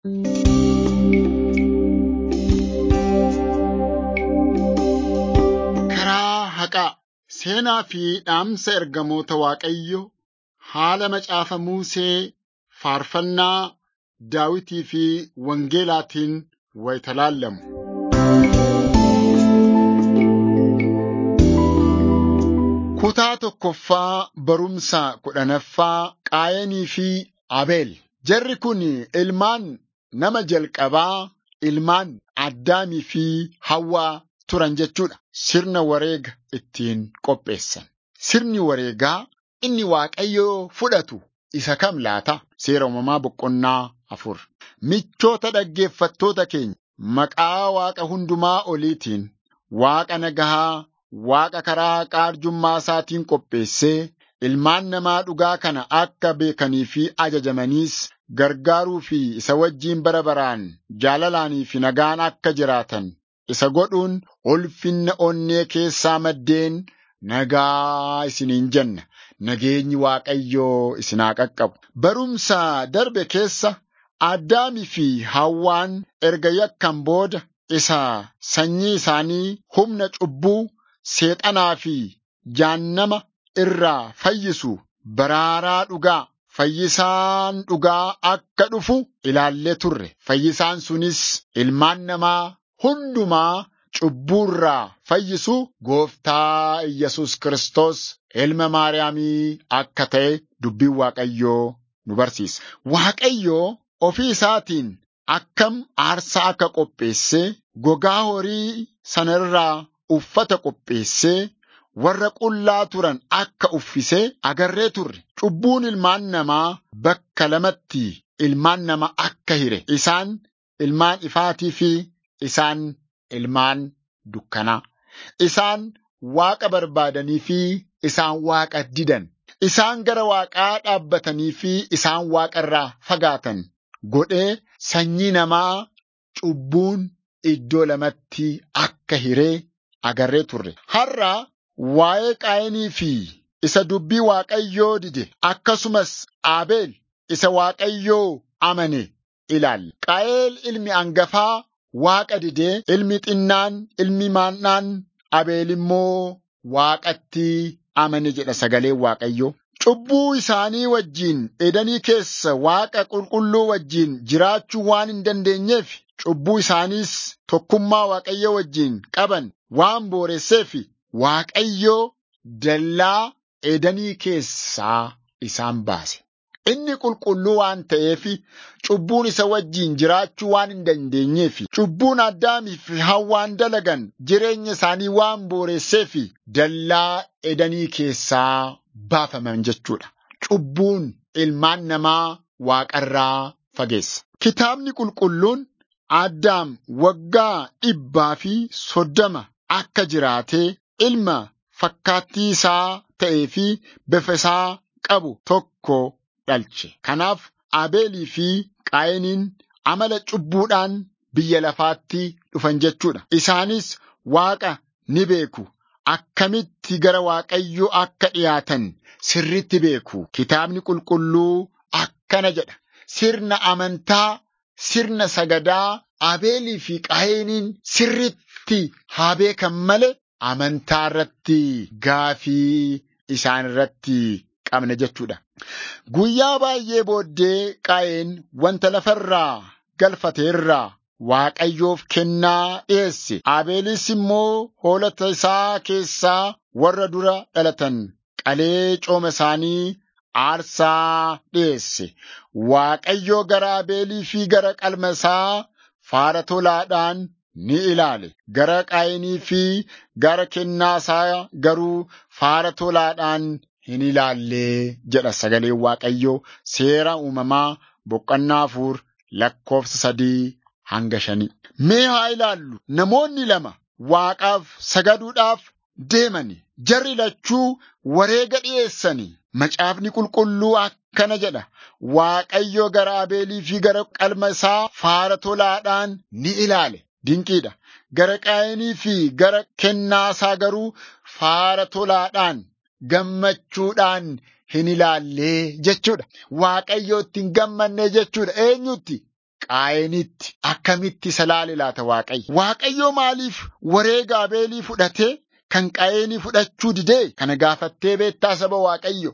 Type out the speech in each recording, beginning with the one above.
Karaa haqaa seenaa fi dhaamsa ergamoota Waaqayyoo haala macaafa Musee faarfannaa Daawitii fi Wangeelaatiin wayita laallamu. Kutaa tokkoffaa barumsa kudhanaffaa Qaayanii fi Abeel. Jarri kun ilmaan nama jalqabaa, ilmaan Addaamii fi Hawwaa turan jechuudha. Sirna wareega ittiin qopheessan. Sirni wareegaa inni Waaqayyoo fudhatu isa kam laata? Seera uumamaa boqonnaa afur. Michoota dhaggeeffattoota keenya maqaa Waaqa hundumaa oliitiin Waaqa nagahaa, Waaqa karaa haqaa arjummaa isaatiin qopheessee ilmaan namaa dhugaa kana akka beekanii fi ajajamaniis gargaaruu fi isa wajjiin bara baraan jaalalaanii fi nagaan akka jiraatan isa godhuun ulfinna onnee keessaa maddeen nagaa isiniin jenna. Nageenyi Waaqayyoo isinaa qaqqabu. Barumsa darbe keessa Addaamii fi Hawwaan erga yakkan booda isa sanyii isaanii humna cubbuu, seexanaa fi jahannama irraa fayyisu baraaraa dhugaa fayyisaan dhugaa akka dhufu ilaallee turre. Fayyisaan sunis ilmaan namaa hundumaa cubbuurraa fayyisu gooftaa Iyyasuus Kiristoos ilma Maariyaamii akka ta'e dubbiin Waaqayyoo nu barsiisa. Waaqayyoo ofii isaatiin akkam aarsaa akka qopheessee gogaa horii sana irraa uffata qopheessee warra qullaa turan akka uffisee agarree turre. Cubbuun ilmaan namaa bakka lamatti ilmaan namaa akka hire. Isaan ilmaan ifaatii fi isaan ilmaan dukkanaa. Isaan waaqa barbaadanii fi isaan waaqa didan. Isaan gara waaqaa dhaabbatanii fi isaan waaqa irraa fagaatan. Godhee sanyii namaa cubbuun iddoo lamatti akka hiree agarree turre. Har'a waa'ee qaayinii fi isa dubbii Waaqayyoo dide akkasumas Abeel isa Waaqayyoo amane ilaalla. Qaayeel ilmi angafaa Waaqa didee ilmi xinnaan ilmi maannaan Abeel immoo Waaqatti amane jedha sagaleen Waaqayyoo. Cubbuu isaanii wajjiin edanii keessa Waaqa qulqulluu wajjiin jiraachuu waan hin dandeenyeef cubbuu isaaniis tokkummaa Waaqayyoo wajjiin qaban waan booresseef Waaqayyoo dallaa edanii keessaa isaan baase. Inni qulqulluu waan ta'eef cubbuun isa wajjiin jiraachuu waan hin dandeenyeef cubbuun Addaamii fi Hawwaan dalagan jireenya isaanii waan booresseef dallaa edanii keessaa baafaman jechuudha. Cubbuun ilmaan namaa waaqarraa fageessa. Kitaabni qulqulluun Addaam waggaa dhibbaa fi soddoma akka jiraatee ilma fakkaattii isaa ta'ee fi bifa isaa qabu tokko dhalche. Kanaaf Abeelii fi Qaayiniin amala cubbuudhaan biyya lafaatti dhufan jechuudha. Isaanis Waaqa ni beeku. Akkamitti gara Waaqayyoo akka dhiyaatan sirritti beeku. Kitaabni qulqulluu akkana jedha. Sirna amantaa, sirna sagadaa Abeelii fi Qaayiniin sirritti haa beekan malee amantaa irratti gaafii isaan irratti qabna jechuudha. Guyyaa baay'ee booddee Qaayeen wanta lafarraa galfate irraa Waaqayyoof kennaa dhiyeesse. Abeelis immoo hoolota isaa keessaa warra dura dhalatan qalee cooma isaanii aarsaa dhiyeesse. Waaqayyoo gara Abeelii fi gara qalma isaa faara tolaadhaan ni ilaale. Gara Qaayinii fi gara kennaa isaa garuu faara tolaadhaan hin ilaallee jedha sagaleen Waaqayyoo seera uumamaa boqonnaa afur lakkoofsa sadii hanga shanii. Mee haa ilaallu namoonni lama Waaqaaf sagaduudhaaf deemani. Jarri lachuu wareega dhiyeessanii. Macaafni qulqulluu akkana jedha. Waaqayyo gara Abeelii fi gara qalma isaa faara tolaadhaan ni ilaale. Dinqiidha. Gara Qaayinii fi gara kennaa isaa garuu faara tolaadhaan gammachuudhaan hin ilaallee jechuudha. Waaqayyo ittiin gammanne jechuudha. Eenyutti? qaayenitti akkamitti isa laale laata Waaqayyo? Waaqayyo maaliif wareega Abeelii fudhatee kan qaayeenii fudhachuu didee kana gaafattee beektaa saba Waaqayyo?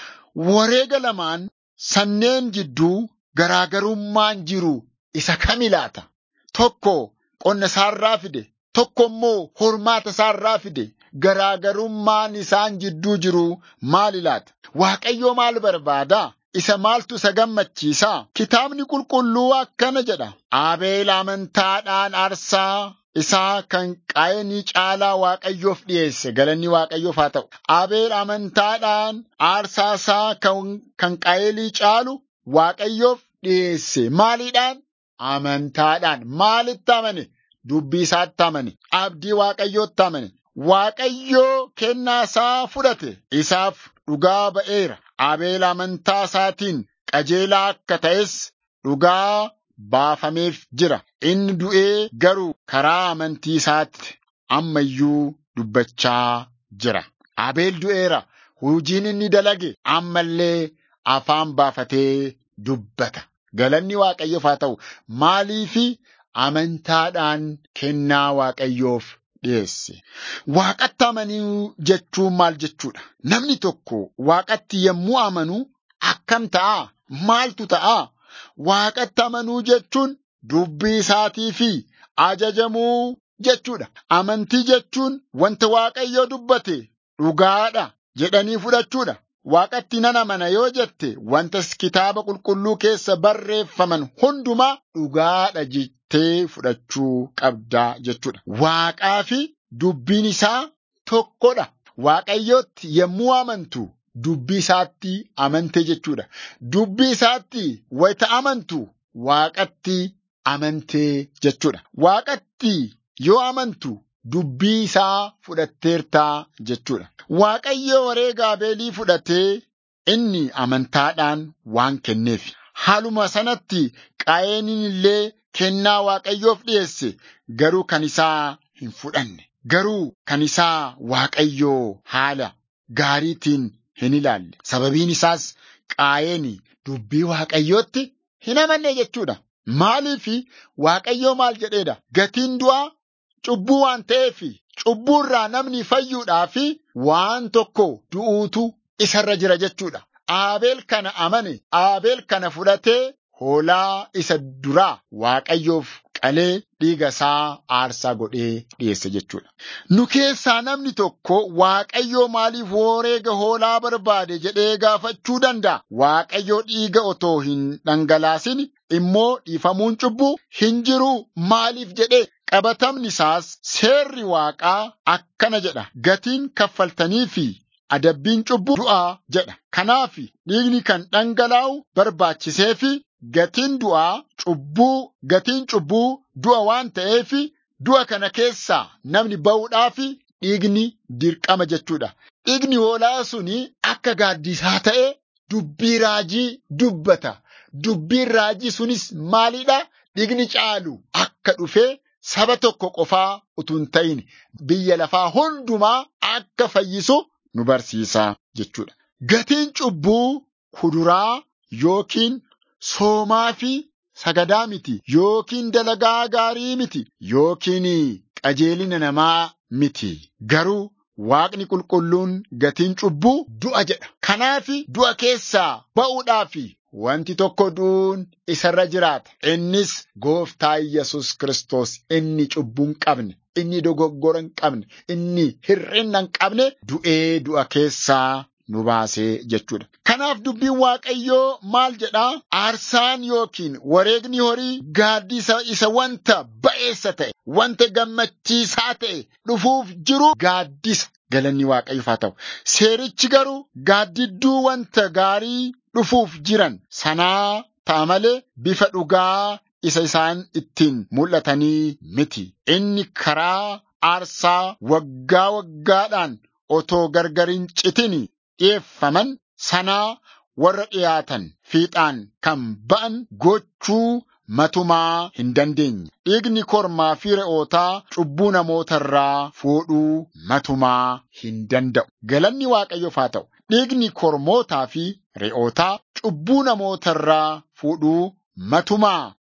Wareega lamaan sanneen jidduu garaagarummaan jiru isa kami laata? Tokko qonna isaarraa fide, tokko immoo hormaata isaarraa fide. Garaagarummaan isaan jidduu jiru maali laata? Waaqayyo maal barbaada? Isa maaltu isa gammachiisa? Kitaabni qulqulluu akkana jedha. Abeel amantaadhaan aarsaa isaa kan qaayanii caalaa Waaqayyoof dhiyeesse. Galanni Waaqayyoof haa ta'u. Abeel amantaadhaan aarsaa isaa kan qaayelii caalu Waaqayyoof dhiyeesse. Maaliidhaan? Amantaadhaan. Maalitti amane? Dubbii isaatti amane. Abdii Waaqayyootti amane. Waaqayyoo kennaa isaa fudhate. Isaaf dhugaa ba'eera. Abeel amantaa isaatiin qajeelaa akka ta'es dhugaa baafameef jira. Inni du'ee garuu karaa amantii isaatti ammayyuu dubbachaa jira. Abeel du'eera. Hojiin inni dalage ammallee afaan baafatee dubbata. Galanni Waaqayyoof haa ta'u. Maaliifi amantaadhaan kennaa Waaqayyoof dhiyeesse. Waaqatti amanuu jechuun maal jechuudha? Namni tokko waaqatti yommuu amanu akkam ta'a? Maaltu ta'a? Waaqatti amanuu jechuun dubbii isaatii fi ajajamuu jechuudha. Amantii jechuun wanta Waaqayyo dubbate dhugaadha jedhanii fudhachuudha. Waaqatti nan amana yoo jette wanta kitaaba qulqulluu keessa barreeffaman hundumaa dhugaadha jettee fudhachuu qabdaa jechuudha. Waaqaa fi dubbiin isaa tokkodha. Waaqayyootti yommuu amantu dubbii isaatti amante jechuudha. Dubbii isaatti wayita amantu waaqatti amantee jechuudha. Waaqatti yoo amantu dubbii isaa fudhatteertaa jechuudha. Waaqayyo wareega Abeelii fudhatee inni amantaadhaan waan kenneef. Haaluma sanatti qaayeniin illee kennaa Waaqayyoof dhiyeesse garuu kan isaa hin fudhanne. Garuu kan isaa Waaqayyoo haala gaariitiin hin ilaalle. Sababiin isaas qaayeni dubbii Waaqayyootti hin amanne jechuudha. Maaliifi Waaqayyoo maal jedheedha? Gatiin du'aa cubbuu waan ta'eef cubbuurraa namni fayyuudhaaf waan tokko du'uutu isarra jira jechuudha. Abeel kana amane, Abeel kana fudhatee hoolaa isa duraa Waaqayyoof qalee dhiiga isaa aarsaa godhee dhiyeesse jechuudha. Nu keessaa namni tokko Waaqayyoo maaliif wareega hoolaa barbaade jedhee gaafachuu danda'a. Waaqayyoo dhiiga otoo hin dhangalaasin immoo dhiifamuun cubbuu hin jiru maaliif jedhee qabatamni isaas seerri waaqaa akkana jedha. Gatiin kaffaltanii fi adabbiin cubbuu du'aa jedha. Kanaaf dhiigni kan dhangalaa'u barbaachisee fi gatiin du'aa cubbuu gatiin cubbuu du'a waan ta'eef du'a kana keessaa namni ba'uudhaaf dhiigni dirqama jechuudha. Dhiigni hoolaa suni akka gaaddisaa ta'e dubbii raajii dubbata. Dubbiin raajii sunis maalidha? Dhiigni caalu akka dhufee saba tokko qofaa utuu hin ta'in biyya lafaa hundumaa akka fayyisu nu barsiisa jechuudha. Gatiin cubbuu kuduraa yookiin soomaa fi sagadaa miti yookiin dalagaa gaarii miti yookiin qajeelina namaa miti garuu Waaqni qulqulluun gatiin cubbuu du'a jedha. Kanaaf du'a keessaa ba'uudhaaf wanti tokko du'uun isarra jiraata. Innis gooftaa Iyyasuus Kiristoos inni cubbuu hin qabne, inni dogoggora hin qabne, inni hir'ina hin qabne du'ee du'a keessaa nu baasee jechuudha. Kanaaf dubbiin Waaqayyoo maal jedhaa? Aarsaan yookiin wareegni horii gaaddisa isa wanta ba'eessa ta'e, wanta gammachiisaa ta'e dhufuuf jiru gaaddisa. Galanni Waaqayyoof haa ta'u. Seerichi garuu gaaddidduu wanta gaarii dhufuuf jiran sanaa ta'a malee bifa dhugaa isa isaan ittiin mul'atanii miti. Inni karaa aarsaa waggaa waggaadhaan otoo gargar hin citin dhi'eeffaman sanaa warra dhiyaatan fiixaan kan ba'an gochuu matumaa hin dandeenye. Dhiigni kormaa fi re'ootaa cubbuu namoota irraa fuudhuu matumaa hin danda'u. Galanni Waaqayyoof haa ta'u. Dhiigni kormootaa fi re'ootaa cubbuu namoota irraa fuudhuu matumaa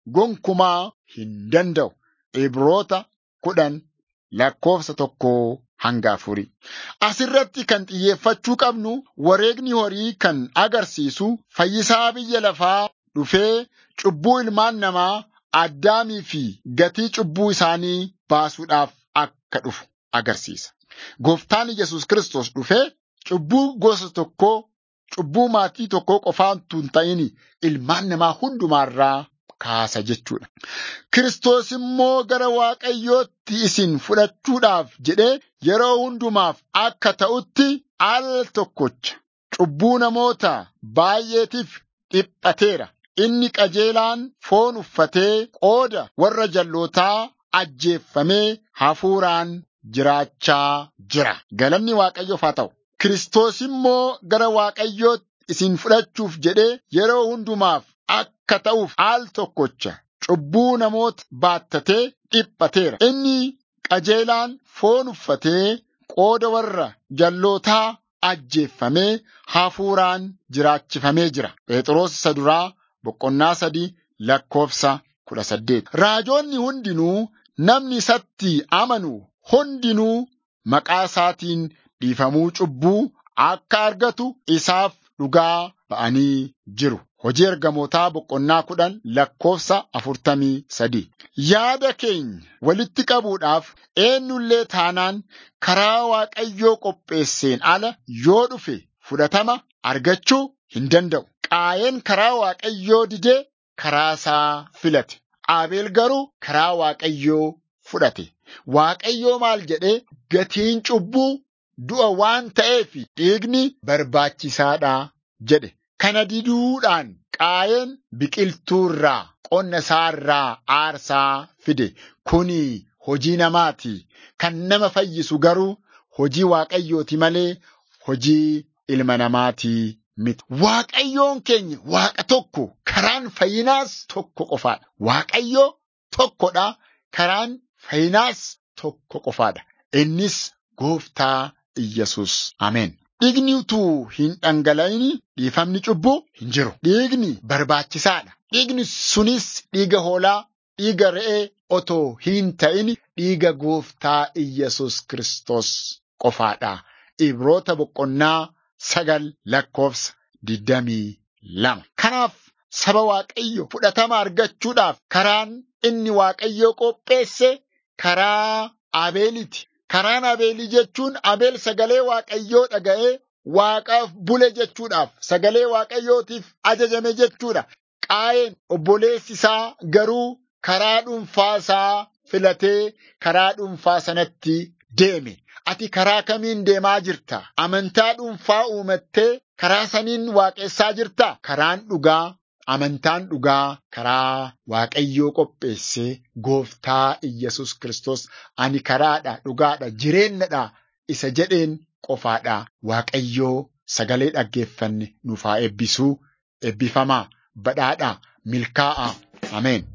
gonkumaa hin danda'u. Ibroota kudhan lakkoofsa tokkoo hanga afurii. Asirratti kan xiyyeeffachuu qabnu wareegni horii kan agarsiisu fayyisaa biyya lafaa dhufee cubbuu ilmaan namaa addaamii fi gatii cubbuu isaanii baasuudhaaf akka dhufu agarsiisa. Gooftaan Yesus Kiristoos dhufee cubbuu gosa tokkoo cubbuu maatii tokkoo qofaantu hin ta'in ilmaan namaa hundumaarraa kaasa jechuudha. Kiristoos immoo gara Waaqayyootti isin fudhachuudhaaf jedhee yeroo hundumaaf akka ta'utti al tokkocha cubbuu namoota baay'eetiif dhiphateera. Inni qajeelaan foon uffatee qooda warra jallootaa ajjeeffamee hafuuraan jiraachaa jira. Galanni Waaqayyoof haa ta'u. Kiristoos immoo gara Waaqayyootti isin fudhachuuf jedhee yeroo hundumaaf akka ta'uuf al tokkocha cubbuu namoota baattatee dhiphateera. Inni qajeelaan foon uffatee qooda warra jallootaa ajjeeffamee hafuuraan jiraachifamee jira. Phexros isa duraa boqonnaa sadii lakkoofsa kudha saddeet. Raajoonni hundinuu namni isatti amanu hundinuu maqaa isaatiin dhiifamuu cubbuu akka argatu isaaf dhugaa ba'anii jiru. Hojii ergamootaa boqonnaa kudhan lakkoofsa afurtamii sadii. Yaada keenya walitti qabuudhaaf eenyullee taanaan karaa Waaqayyoo qopheesseen ala yoo dhufe fudhatama argachuu hin danda'u. Qaayeen karaa Waaqayyoo didee karaa isaa filate. Abeel garuu karaa Waaqayyoo fudhate. Waaqayyoo maal jedhee gatiin cubbuu du'a waan ta'eef dhiigni barbaachisaadha jedhe. Kana diduudhaan qaayeen biqiltuu irraa qonna isaa irraa aarsaa fide. Kuni hojii namaati. Kan nama fayyisu garuu hojii Waaqayyooti malee hojii ilma namaati miti. Waaqayyoon keenya Waaqa tokko karaan fayyinaas tokko qofaadha. Waaqayyoo tokkodha. Karaan fayyinaas tokko qofaadha. Innis gooftaa Iyyesus. Ameen. Dhiigni utuu hin dhangala'in dhiifamni cubbuu hin jiru. Dhiigni barbaachisaadha. Dhiigni sunis dhiiga hoolaa, dhiiga re'ee otoo hin ta'in dhiiga gooftaa Iyyesus Kiristoos qofaadha. Ibroota boqonnaa sagal lakkoofsa digdamii lama. Kanaaf saba Waaqayyo fudhatama argachuudhaaf karaan inni Waaqayyo qopheesse karaa Abeeliti. Karaan Abeelii jechuun Abeel sagalee Waaqayyoo dhaga'ee Waaqaaf bule jechuudhaaf sagalee Waaqayyootiif ajajame jechuudha. Qaayeen obboleessi isaa garuu karaa dhuunfaa isaa filatee karaa dhuunfaa sanatti deeme. Ati karaa kamiin deemaa jirta? Amantaa dhuunfaa uumattee karaa saniin waaqessaa jirta? Karaan dhugaa Amantaan dhugaa karaa Waaqayyoo qopheessee gooftaa Iyyesus Kiristoos ani karaadha, dhugaadha, jireenyadha isa jedheen qofaadha. Waaqayyoo sagalee dhaggeeffanne nuuf haa eebbisuu, eebbifamaa, badhaadhaa, milkaa'aa. Ameen.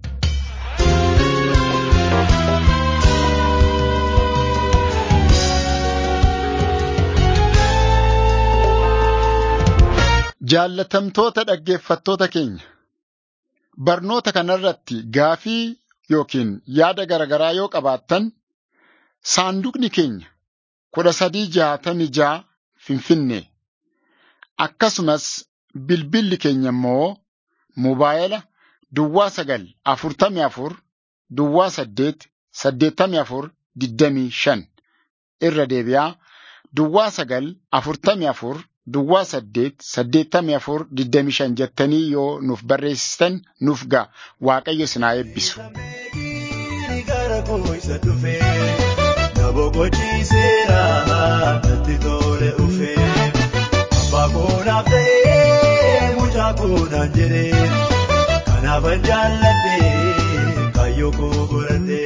Jaallatamtoota dhaggeeffattoota keenya barnoota kanarratti gaafii yookiin yaada garaagaraa yoo qabaattan saanduqni keenya kudha sadii jaatamii jaa finfinnee akkasumas bilbilli keenya immoo mobaayila duwwaa sagal afurtamii afur duwwaa saddeet saddeettamii afur digdamii shan irra deebi'aa duwwaa sagal afurtamii afur. Duwwaa saddeet saddeettamii afur digdamii shan jettanii yoo nuuf barreessitan nuuf ga'a waaqayyo isin haa eebbisu. Gara koo isa dhufee na boqochiiseera natti tole dhufee abbaa koo naaf ta'ee mucaa koo naan jedhee kanaafan jaalladhee kaayyoo koo godhadhee.